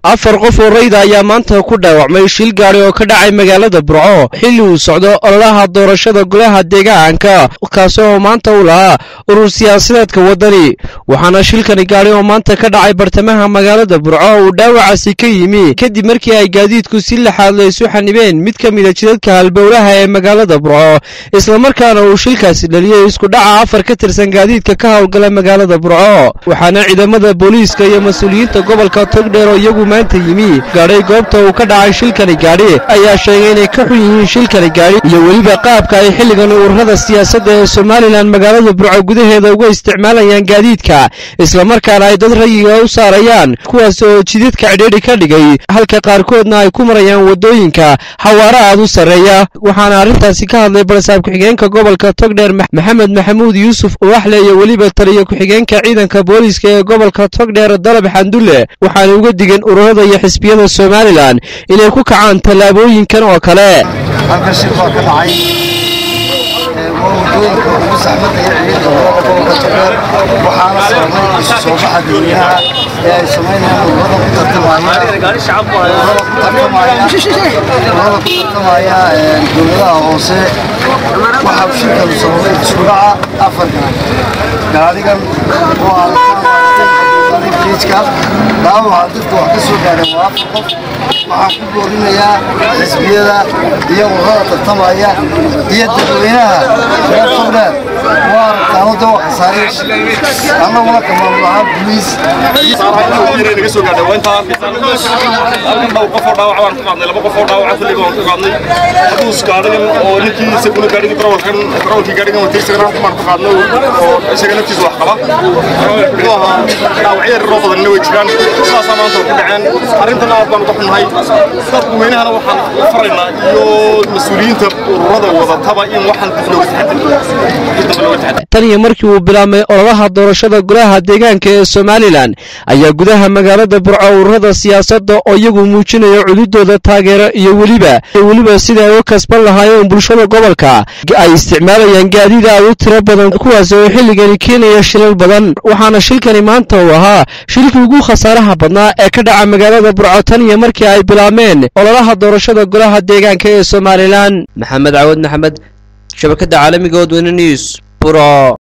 afar qof oo rayda ayaa maanta ku dhaawacmay shil gaari oo ka dhacay magaalada burco xilli uu socdo ololaha doorashada golaha deegaanka kaasi oo maanta u lahaa urur siyaasadeedka waddani waxaana shilkani gaari oo maanta ka dhacay bartamaha magaalada burco uu dhaawacaasi ka yimi kadib markii ay gaadiidku si laxaad la isu xanibeen mid ka mida jidadka halbowlaha ee magaalada burco islamarkaana uu shilkaasi dhaliyey isku dhaca afar ka tirsan gaadiidka ka howlgala magaalada burco waxaana ciidamada booliiska iyo mas-uuliyiinta gobolka togdheer oo iyagu maanta yimi gaadhay goobta uu ka dhacay shilkani gaadhi ayaa sheegay inay ka xun yihiin shilkani gaadhi iyo weliba qaabka ay xilligan ururada siyaasadda ee somalilan magaalada burco gudaheeda uga isticmaalayaan gaadiidka islamarkaana ay dad rayiga u saarayaan kuwaas oo jidadka cidhiidhi ka dhigay halka qaarkoodna ay ku marayaan waddooyinka xawaare aad u sarreeya waxaana arrintaasi ka hadlay barasaab ku-xigeenka gobolka togdheer maxamed maxamuud yuusuf uwaxle iyo weliba taliya ku-xigeenka ciidanka booliiska ee gobolka togdheer dalab xandulle waxaana uga digeen ururada iyo xisbiyada somalilan inay ku kacaan tallaabooyinkan oo kale halkan shil baa ka dhacay waa waddooyinka ugu saxmadda iyo ciidda gobolka gobolka togdheer waxaana sababay isu soo baxa dadweynaha ee ay samaynayaan ururada ku tartamaya ururada ku tartamaya ururada ku tartamaya dowladaha hoose waxaa shilkanu sababay isku dhaca afar gaarigan oo aan jiijka dhaawaca dadka wax ka soo gaadheen waa afar qof waxaan ku boorinayaa xisbiyada iyo ururada tartamaya iyo dadweynaha reer togdheer waa aragtaan wadda waa khasaariya annaguna ka maamul ahaan boliis naga soo gaadhay waa intaa halkan dhowr qof oo dhaawac baan ku qaadnay laba qof oo dhaawaca kulliga waan ku qaadnay haduus gaadhigan oo ninkii isaguna gaadhigii barawalkan barawalkii gaadhigan watay isagana baan ku qaadnay oo isaga naftiisa wax qaba muxuu ahaa dhaawacyo yararoo badanna way jiraan sidaasaa maanta ku dhaceen arrintan aad baan uga xunnahay dadku weynahana waxaan u faraynaa iyo mas-uuliyiinta ururada wadataba in waxaan dib looga taxadar tan iyo markii uu bilaabmay ololaha doorashada golaha deegaanka ee somalilan ayaa gudaha magaalada burco ururada siyaasadda oo iyagu muujinaya cududooda taageero iyo weliba weliba sida ay u kasban lahaayeen bulshada gobolka ay isticmaalayaan gaadiid aad u tiro badan kuwaas oo xilligani keenaya shilal badan waxaana shilkani maanta uu ahaa shilkii ugu khasaaraha badnaa ee ka dhaca magaalada burco tan iyo markii ay bilaabmeen ololaha doorashada golaha deegaanka ee somalilan maxamed cawad maxamed shabakada caalamiga odweyne news buro